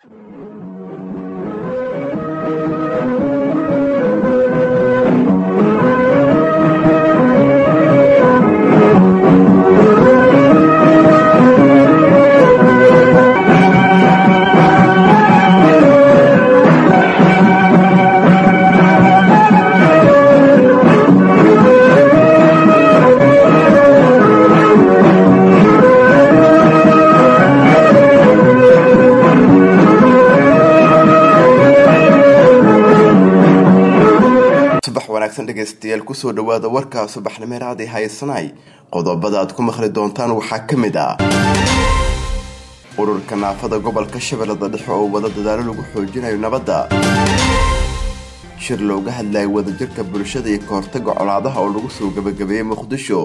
subax wanaagsan dhegaystayaal kusoo dhawaada warka subaxnimeeraadii haysanay qodobada aad ku maqli doontaan waxaa ka mid ah ururka naafada gobolka shabeellada dhexe oo wada dadaalo lagu xoojinayo nabadda shir looga hadlayo wadajirka bulshada iyo kahortaga colaadaha oo lagu soo gebagabeeyey muqdisho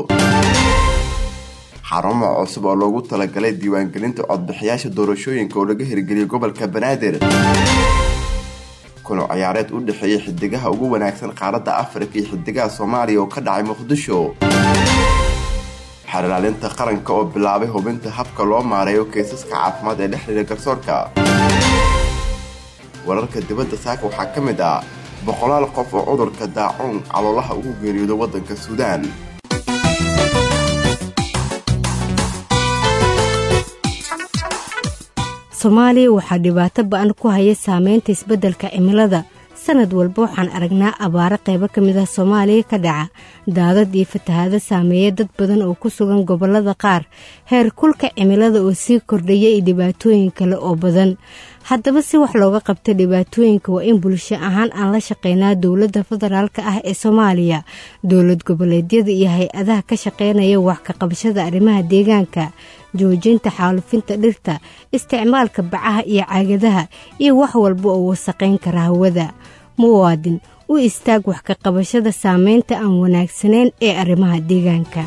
xarumo cusub oo loogu talagalay diiwaangelinta codbixiyaasha doorashooyinka oo laga hirgeliyay gobolka banaadir kuno ciyaareed u dhexeeyay xidigaha ugu wanaagsan qaaradda afrika iyo xidigaha soomaaliya oo ka dhacay muqdisho xerlaalinta qaranka oo bilaabay hubinta habka loo maareeyo kaysaska caafimaad ee dhexdhiga garsoorka wararka dibadda saaka waxaa ka mid ah boqolaal qof oo cudurka daacuun caloolaha ugu geeriyooda waddanka suudaan soomaaliya waxaa dhibaato ba-an ku haya saameynta isbeddelka cimilada sanad walba waxaan aragnaa abaaro qaybo ka mid ah soomaaliya ka dhaca daadad iyo fatahaado saameeya dad badan oo ku sugan gobollada qaar heer kulka cimilada oo sii kordhaya iyo dhibaatooyin kale oo badan haddaba si wax looga qabta dhibaatooyinka waa in bulsho ahaan aan la shaqeynaa dowladda federaalka ah ee soomaaliya dowlad goboleedyada iyo hay-adaha ka shaqeynaya wax ka qabashada arrimaha deegaanka joojinta xaalufinta dhirta isticmaalka bacaha iyo caagadaha iyo wax walba oo wasaqayn kara hawada muwaadin u istaag wax ka qabashada saameynta aan wanaagsanayn ee arrimaha deegaanka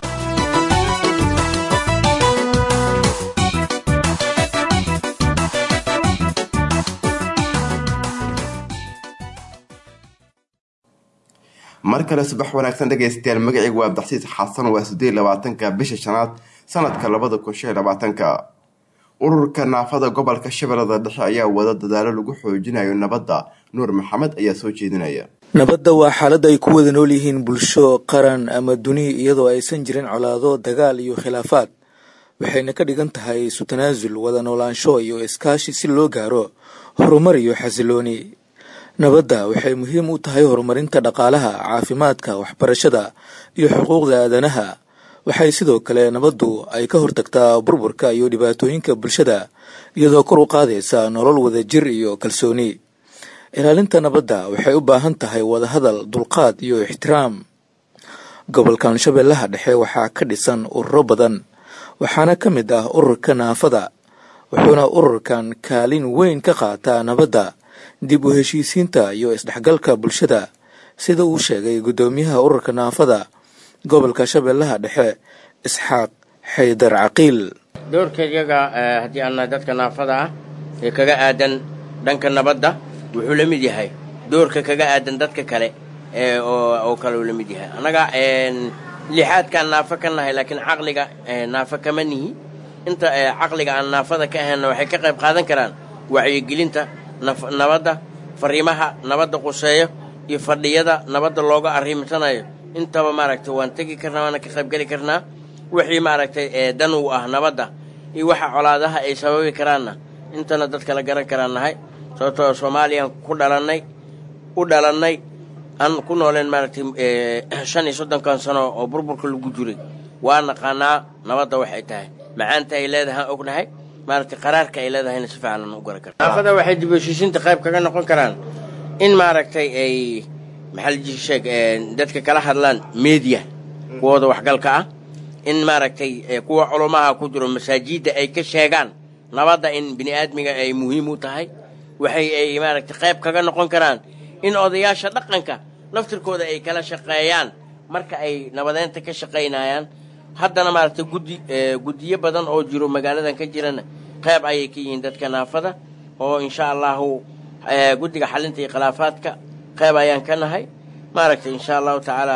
mar kale subax wanaagsan dhegaystayaal magacayga waa abdaxsiis xasan waa sideed labaatanka bisha shanaad sanadka labada kun shan labaatanka ururka naafada gobolka shabeellada dhexe ayaa wada dadaalo lagu xoojinayo nabadda nuur maxamed ayaa soo jeedinaya nabadda waa xaalad ay ku wada nool yihiin bulsho qaran ama duni iyadoo aysan jirin colaado dagaal iyo khilaafaad waxayna ka dhigan tahay isu tanaasul wada noolaansho iyo iskaashi si loo gaaro horumar iyo xasilooni nabadda waxay muhiim u tahay horumarinta dhaqaalaha caafimaadka waxbarashada iyo xuquuqda aadanaha waxay sidoo kale nabaddu ay ka hortagtaa burburka iyo dhibaatooyinka bulshada iyadoo kor u qaadaysa nolol wadajir iyo kalsooni ilaalinta nabadda waxay u baahan tahay wadahadal dulqaad iyo ixtiraam gobolkan shabeellaha dhexe waxaa ka dhisan ururo badan waxaana ka mid ah ururka naafada wuxuuna ururkan kaalin weyn ka qaataa nabadda dib u heshiisiinta iyo isdhexgalka bulshada sida uu sheegay guddoomiyaha ururka naafada gobolka shabeellaha dhexe isxaaq xaydar caqiil doorka iyaga haddii aan nahay dadka naafada ah ee kaga aadan dhanka nabadda wuxuu la mid yahay doorka kaga aadan dadka kale oo kale uu la mid yahay annaga lixaadkaan naafo ka nahay laakiin caqliga naafo kama nihi inta caqliga aan naafada ka ahaynna waxay ka qayb qaadan karaan wacyigelinta nabadda fariimaha nabadda quseeyo iyo fadhiyada nabadda looga arrimsanayo intaba maaragtay waan tegi karnaa waana ka qaybgeli karnaa wixii maaragtay dan uu ah nabadda iyo waxa colaadaha ay sababi karaanna intana dadka la garan karaan nahay sababtoo soomaaliyaan ku dhalannay u dhalannay aan ku nooleen maaragtay shan iyo soddonkan sano oo burburka lagu jiray waa naqaanaa nabadda waxay tahay macaanta ay leedahay aan ognahay maaragtay qaraarka ay leedahayna si fiican aan u garan karna naafada waxay dib heshiisiinta qayb kaga noqon karaan in maaragtay ay maxaa sheeg dadka kala hadlaan media kuwooda waxgalka ah in maaragtay kuwa culumaha ku jiro masaajidda ay ka sheegaan nabadda in bini aadmiga ay muhiim u tahay waxay ay maaragtay qayb kaga noqon karaan in odayaasha dhaqanka laftirkooda ay kala shaqeeyaan marka ay nabadeynta ka shaqaynayaan haddana maaragtay guddi guddiyo badan oo jiro magaaladan ka jirana qayb ayay ka yihiin dadka naafada oo insha allahu guddiga xalinta iyo khilaafaadka qayb ayaan ka nahay maaragtay insha allahu tacaala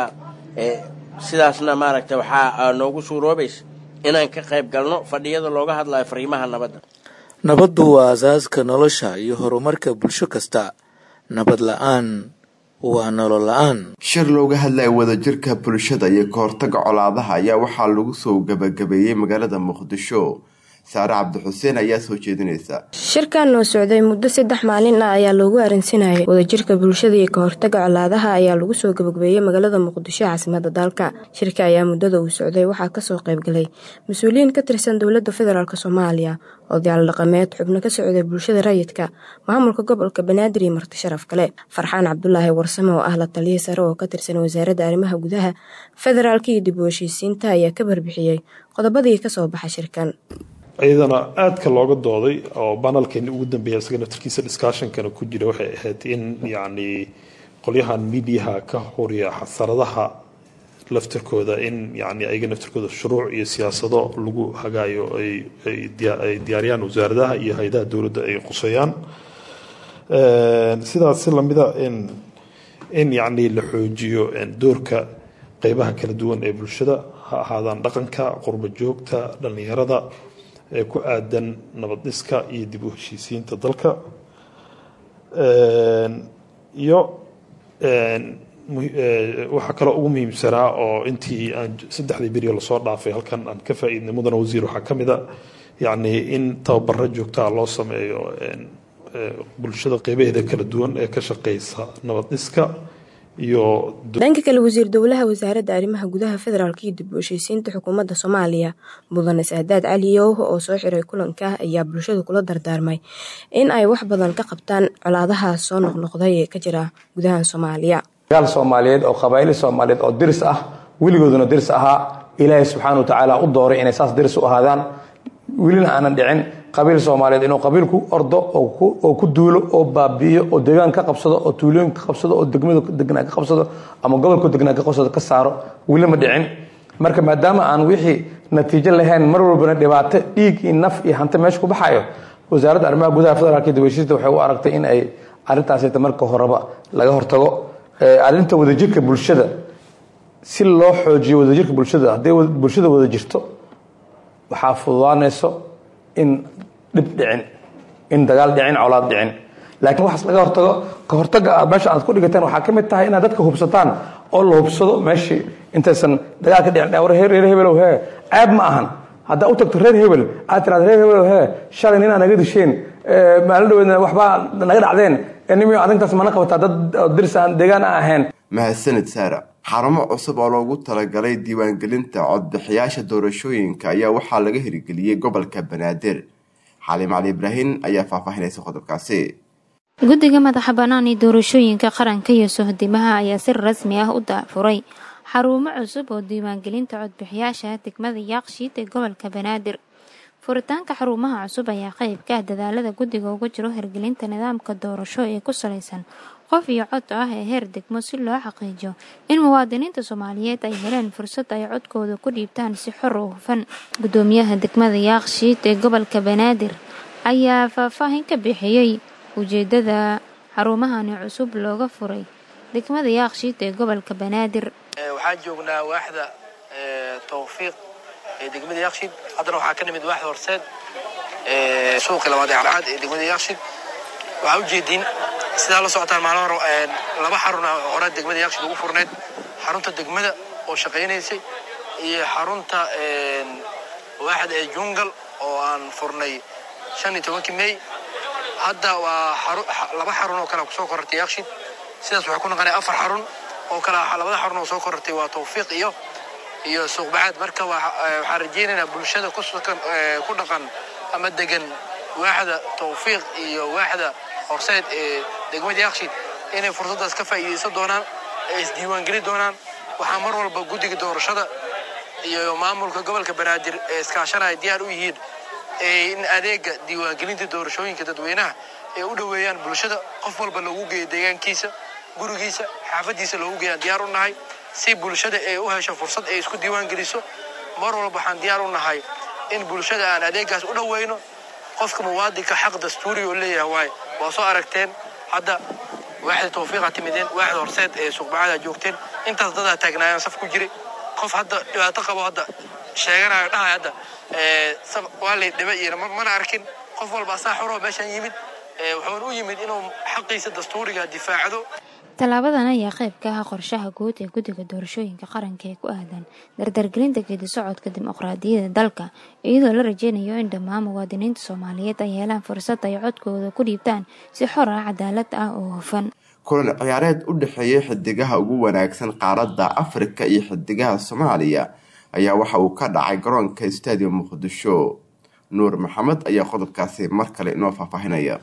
sidaasna maaragtay waxaa noogu suuroobaysa inaan ka qayb galno fadhiyada looga hadlayo fariimaha nabadda nabaddu waa asaaska nolosha iyo horumarka bulsho kasta nabad la-aan waa nolol la-aan shir looga hadlaya wadajirka bulshada iyo kahortaga colaadaha ayaa waxaa lagu soo gabagabeeyey magaalada muqdisho saare cabdixuseen ayaa soo jeedinaysa shirkan oo socday muddo saddex maalin ah ayaa loogu arinsanayay wadajirka bulshada iyo kahortaga colaadaha ayaa lagu soo gabagabeeyey magaalada muqdisho caasimada dalka shirka ayaa muddada uu socday waxaa kasoo qaybgalay mas-uuliyiin ka tirsan dowladda federaalk soomaaliya odayaal dhaqameed xubno ka socday bulshada rayidka maamulka gobolka banaadir iyo marti sharaf kale farxaan cabdulaahi warsame oo ah la taliya sare oo ka tirsan wasaaradda arrimaha gudaha federaalk iyo dib u heshiisiinta ayaa ka barbixiyey qodobadii kasoo baxa shirkan iyadana aadka looga dooday oo banalkeeni ugu dambeeya isaga naftarkiisa discussionkana ku jira waxay ahayd in yacni qolyahan midiyaha ka horiya xasaradaha laftarkooda in yani ayaga naftarkooda shuruuc iyo siyaasado lagu hagaayo ay diyaariyaan wasaaradaha iyo hay-adaha dowladda ay quseeyaan sidaas si lamida in in yacni la xoojiyo doorka qeybaha kala duwan ee bulshada ha ahaadaan dhaqanka qurba joogta dhallinyarada ee ku aadan nabad dhiska iyo dib u heshiisiinta dalka iyo waxaa kaloo ugu muhiimsanaa oo intii aan saddexdii beriyo lasoo dhaafay halkan aan ka faa-iidnay mudana wasiir waxaa ka mid a yacni in tababaro joogtaa loo sameeyo bulshada qeybaheeda kala duwan ee ka shaqeysa nabad dhiska iyo dhanka kale wasiir dowlaha wasaaradda arrimaha gudaha federaalk iyo dib u heshiisiinta xukuumadda soomaaliya mudane saadaad cali yowh oo soo xiray kulanka ayaa bulshada kula dardaarmay in ay wax badan ka qabtaan colaadaha soo noqnoqday ee ka jira gudaha soomaaliya dagaal soomaaliyeed oo qabaa'ili soomaaliyeed oo diris ah weligooduna diris ahaa ilaahay subxaana wa tacaala u dooray inay saas diris u ahaadaan welina aanan dhicin qabiil soomaaliyeed inuu qabiilku ordo oo ku duulo oo baabi'iyo oo deegaan ka qabsado oo tuulooyin ka qabsado oo degmada degnaa ka qabsado ama gobolku degnaa ka qabsado ka saaro weli ma dhicin marka maadaama aan wixii natiijo lahayn mar walbana dhibaato dhiig iyo naf iyo hanti meesha ku baxayo wasaaradda arrimaha gudaha federaalka iyo dibashiista waxay u aragtay in ay arrintaasita marka horeba laga hortago arrinta wadajirka bulshada si loo xoojiyo wadajirka bulshada hadday bulshada wada jirto waxaa fududaanayso in dhib dhicin in dagaal dhicin colaad dhicin laakiin waxaas laga hortago ka hortaga aad meesha aad ku dhigateen waxaa ka mid tahay inaad dadka hubsataan oo la hubsado meeshii intaysan dagaal ka dhicin war reer hebelow hee ceeb ma ahan haddaa u tagto reer hebel aad tiraada reer hebelow hee shalay ninaa naga disheen maalin dhaweedna waxbaa naga dhacdeen nimi arrintaas mana qabataa dad diris aan deegaan aan ahayn mahadsanid saara xarumo cusub oo loogu talagalay diiwaangelinta codbixiyaasha doorashooyinka ayaa waxaa laga hirgeliyey gobolka banaadir xaliim cali ibraahin ayaa faahfaahinaysa qodobkaasi guddiga madaxa bannaan ee doorashooyinka qaranka iyo sohdimaha ayaa si rasmi ah u daafuray xarumo cusub oo diiwaangelinta codbixiyaasha degmada yaaqshiid ee gobolka banaadir furitaanka xarumaha cusub ayaa qayb ka ah dadaalada guddiga uga jiro hirgelinta nidaamka doorasho ee ku salaysan qof iyo cod ah ee heer degmo si loo xaqiijiyo in muwaadiniinta soomaaliyeed ay heleen fursad ay codkooda ku dhiibtaan si xor oo hufan gudoomiyaha degmada yaaqshiid ee gobolka banaadir ayaa faahfaahin ka bixiyey ujeedada xarumahani cusub looga furay degmada yaaqshiid ee gobolka banaadir waxaan joognaa waaxda tawfiiq ee degmada yaaqshiid haddana waxaa ka nimid waaxda horseed suuqi labaad ee calcaad ee degmada yaaqshiid waxaa ujeediin sidaa la socotaan maalin hore laba xarun ah hore degmada yaaqshiid ugu furneyd xarunta degmada oo shaqaynaysay iyo xarunta waaxda ee jungal oo aan furnay shan iyo tobankii may hadda waa laba xarun oo kale kusoo korortay yaaqshiid sidaas waxay ku noqonaya afar xarun oo kale labada xarun oo soo korortay waa tawfiiq iyo iyo suuqbacaad marka waxaan rajaynaynaa bulshada ku dhaqan ama degan waaxda tawfiiq iyo waaxda horseed ee degmada yaaqshiid inay fursaddaas ka faa'iidaysan doonaan ay isdiiwaangeli doonaan waxaa mar walba guddiga doorashada iyo maamulka gobolka banaadir ee iskaashanaya diyaar u yihiin in adeega diiwaangelinta doorashooyinka dadweynaha ay u dhoweeyaan bulshada qof walba loogu geeyo deegaankiisa gurigiisa xaafadiisa loogu geeyaan diyaar u nahay si bulshada ay u hesho fursad ay isku diiwaan geliso mar walba waxaan diyaar u nahay in bulshada aan adeegaas u dhoweyno qofka muwaadinka xaq dastuuri oo leeyahay waaye waa soo aragteen hadda waaxda tawfiiqa timideen waaxda horseed ee suuqbacada joogteen intaas dadaa taagnaayaan saf ku jiray qof hadda dhibaato qabo hadda sheeganayo dhahay hadda waa lay dhiba iyo mana arkin qof walba asaa xoroo meeshaan yimid wuxuuna u yimid inuu xaqiisa dastuuriga difaacdo tallaabadan ayaa qayb ka ah qorshaha guud ee guddiga doorashooyinka qaranka ee ku aadan dardargelinta geedi socodka dimuqraadiyadda dalka iyadoo la rajeynayo in dhammaan muwaadiniinta soomaaliyeed ay helaan fursad ay codkooda ku dhiibtaan si xor ah cadaalad ah oo hufan kulan ciyaareed u dhexeeya xidigaha ugu wanaagsan qaaradda afrika iyo xidigaha soomaaliya ayaa waxa uu ka dhacay garoonka stadium muqdisho nuur maxamed ayaa qodobkaasi mar kale inoo faahfaahinaya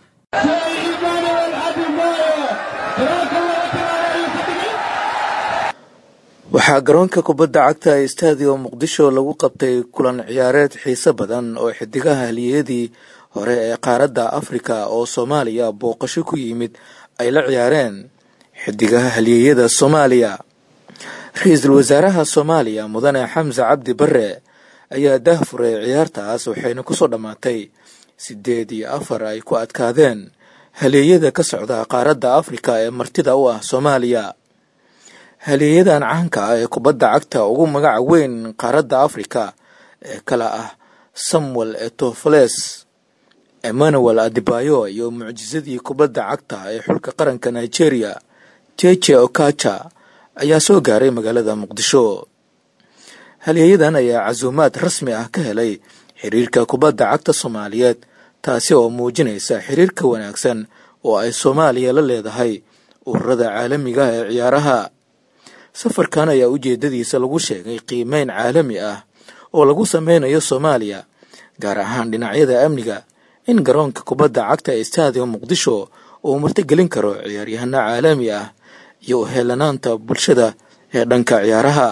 waxaa garoonka kubadda cagta ee stadium muqdisho lagu qabtay kulan ciyaareed xiise badan oo xidigaha haliyadii hore ee qaaradda afrika oo soomaaliya booqasho ku yimid ay la ciyaareen xidigaha haliyeyada soomaaliya ra-iisul wasaaraha soomaaliya mudane xamse cabdi bare ayaa daahfuray ciyaartaas waxayna kusoo dhammaatay sideed iyo afar ay ku adkaadeen haleeyada ka socda qaaradda afrika ee martida u ah soomaaliya haleeyadan caanka ah ee kubadda cagta ugu magaca weyn qaaradda afrika ee kala ah samuel etofoles emmanuel adibayo iyo mucjisadii kubadda cagta ee xulka qaranka nigeria jeje okaja ayaa soo gaaray magaalada muqdisho halyeeyadan ayaa casuumaad rasmi ah ka helay xiriirka kubadda cagta soomaaliyeed taasi oo muujinaysa xiriirka wanaagsan oo ay soomaaliya la leedahay ururada caalamiga ee ciyaaraha safarkan ayaa ujeedadiisa lagu sheegay qiimeyn caalami ah oo lagu sameynayo soomaaliya gaar ahaan dhinacyada amniga in garoonka kubadda cagta ee stadium muqdisho uu martigelin karo ciyaaryahano caalami ah iyo uheelanaanta bulshada ee dhanka ciyaaraha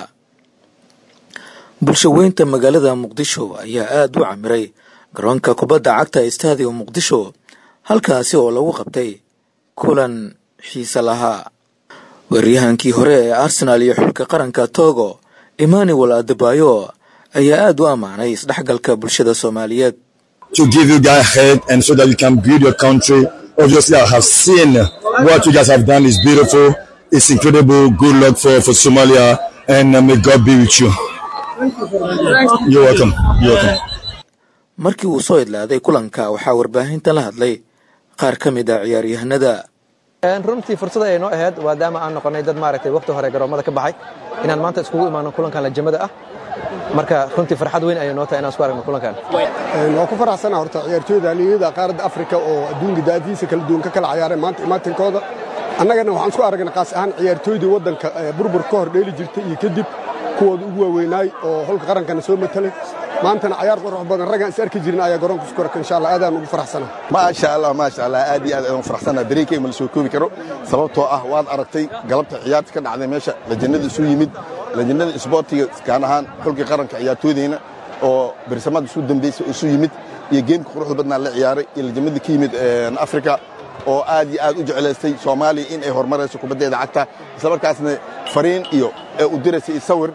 bulsho weynta magaalada muqdisho ayaa aada u camiray garoonka kubadda cagta ee stadium muqdisho halkaasi oo lagu qabtay kulan xiise lahaa weeryahankii hore ee arsenaal iyo xulka qaranka togo emmanuel adebayo ayaa aada u ammaanay isdhexgalka bulshada soomaaliyeed to give you guys head and so that you can build your country. Obviously, I have seen what you guys have done is beautiful. It's incredible. Good luck for, for Somalia and uh, may God be with you. You're welcome. You're welcome. markii uu soo idlaaday kulanka waxaa warbaahinta la hadlay qaar ka mid a ciyaaryahanada runtii fursad ayay noo ahayd maadaama aan noqonay dad maaragtay waqti hore garoomada ka baxay inaan maanta iskugu imaano kulankan lajamada ah marka runtii farxad weyn ayay noo tahay inaan isku aragno kulankan waa ku faraxsana horta ciyaartooyda haliyada qaaradda afrika oo adduunka daadiisa kala duwan ka kala ciyaareen maanta imaatinkooda annagana waxaan isku aragnay qaas ahaan ciyaartooydii waddanka burbur ka hor dheeli jirtay iyo kadib kuwooda ugu waaweynaay oo holka qarankana soo matelay maantana cayaar qurux badan raggaan is arki jirin ayaa garoonka isku arka insha allah aadaan ugu faraxsana maasha allah maasha allah aad iyo aad ayaan faraxsana dareenkay ma la soo koobi karo sababtoo ah waad aragtay galabta ciyaarta ka dhacday meesha lajannada isu yimid lajannada isboortiga kaan ahaan xulkii qaranka ciyaartooydayna oo berisamada isu dambaysa isu yimid iyo geemka quruxda badnaa la ciyaaray iyo lajamadii ka yimid afrika oo aad iyo aad u jeclaystay soomaaliya in ay horumarayso kubaddeeda cagta islamarkaasna fariin iyo ee u diraysa iyo sawir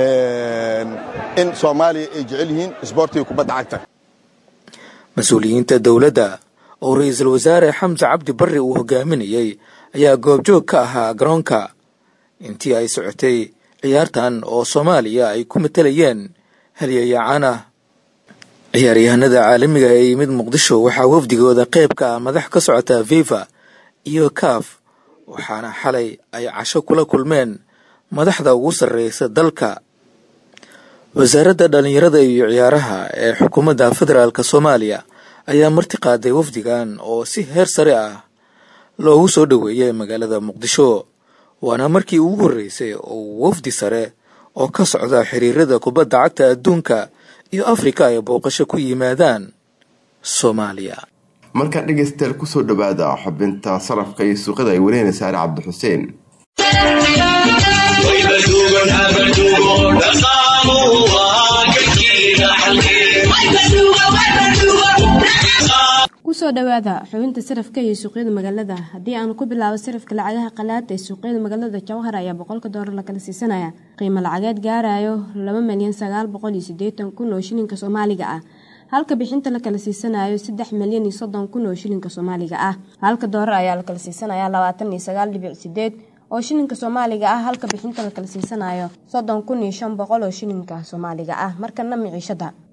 in soomaaliya ay jecel yihiin isboortiga kubadda cagta mas-uuliyiinta dowladda oo ra-iisul wasaare xamse cabdi barre uu hogaaminayey ayaa goobjoog ka ahaa garoonka intii ay socotay ciyaartan oo soomaaliya ay ku matalayeen halyayacan ah ciyaaryahanada caalamiga ee yimid muqdisho waxaa wafdigooda qayb ka ah madax ka socota viva iyo kaaf waxaana xalay ay casho kula kulmeen madaxda ugu sarreysa dalka wasaaradda dhallinyarada iyo ciyaaraha ee xukuumadda federaalk soomaaliya ayaa marti qaaday wafdigan oo si heer sare ah loogu soo dhoweeyay magaalada muqdisho waana markii ugu horreysay oo wafdi sare oo ka socda xiriirada kubadda cagta adduunka iyo afrika ay booqasho ku yimaadaan soomaaliya markaan dhegaystayaal kusoo dhowaada xubinta sarafka iyo suuqada ay wariyeen saare cabdixuseen kusoo dhawaada xubinta sarafka iyo suuqyada magaalada haddii aanu ku bilaabo sarafka lacagaha qalaad ee suuqyada magaalada jawhar ayaa boqolka doolar lakala siisanaya qiimo lacageed gaarayo laba milyan sagaal boqol iyo sideetan kun oo shilinka soomaaliga ah halka bixinta la kala siisanayo saddex milyan iyo soddon kun oo shilinka soomaaliga ah halka doolar ayaa la kala siisanaya labaatan iyo sagaal dhibic sideed oo shilinka soomaaliga ah halka bixinta la kala siisanayo soddon kun iyo shan boqol oo shilinka soomaaliga ah markana miciishada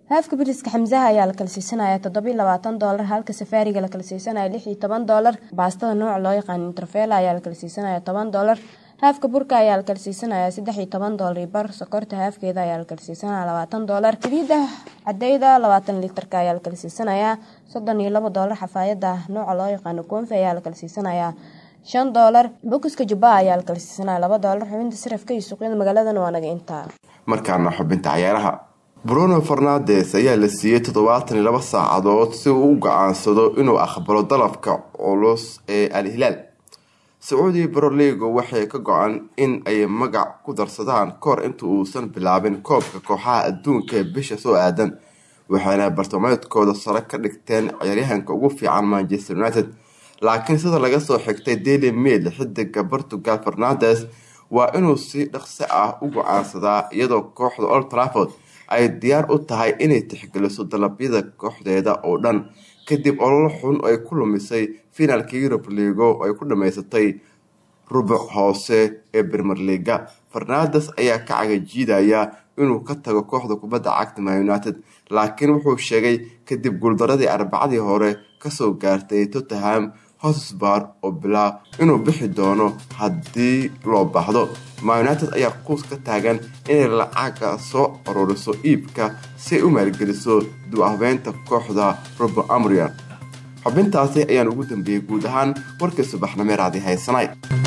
haafka biriska xamsaha ayaa la kala siisanaya toddobiyo labaatan doolar halka safaariga la kala siisanaya lix iyo toban doolar baastada nooca loo yaqaan interfela ayaa la kala siisanaya toban doolar haafka burka ayaa la kala siisanaya saddex iyo toban doolar iyo bar sokorta haafkeeda ayaa la kala siisanaya labaatan doolar saliida cadeyda labaatan litarka ayaa la kala siisanaya soddon iyo labo doolar xafaayada nooca loo yaqaano koonfi ayaa la kala siisanaya shan doolar bokiska jubba ayaa la kala siisanaya laba doolar xubinta sarafka iyo suuqyada magaaladan waa naga intaa markaana xubinta cayaaraha bruno fernandes ayaa la siiyey toddobaatan iyo laba saacadood si uu u go-aansado inuu aqbalo dalabka culus ee al hilaal sacuudi broligo waxay ka go-an in ay magac ku darsadaan kahor inta uusan bilaabin koobka kooxaha adduunka ee bisha soo aadan waxayna bartilmaameedkooda sare ka dhigteen ciyaaryahanka ugu fiican manchester united laakiin sida laga soo xigtay daily mail xidiga portugal fernandes waa inuu si dhaqso ah u go-aansadaa iyadoo kooxda old trafford ay diyaar u tahay inay tixgeliso dalabyada kooxdeeda oo dhan kadib ololo xun ay ku lumisay finaalka yurub ligo ay ku dhamaysatay rubuc hoose ee bermer liga fernandes ayaa ka cagajiidaya inuu ka tago kooxda kubadda cagta man united laakiin wuxuu sheegay kadib guuldaradii arbacadii hore kasoo gaartay tottenham hotspur oo bilaa inuu bixi doono haddii loo baahdo man united ayaa quus ka taagan inay lacaga soo ururiso iibka si ay u maalgeliso du-habeynta kooxda robo amrian xubintaasi ayaan ugu dambeeyey guud ahaan warkii subaxnimeeraadii haysanay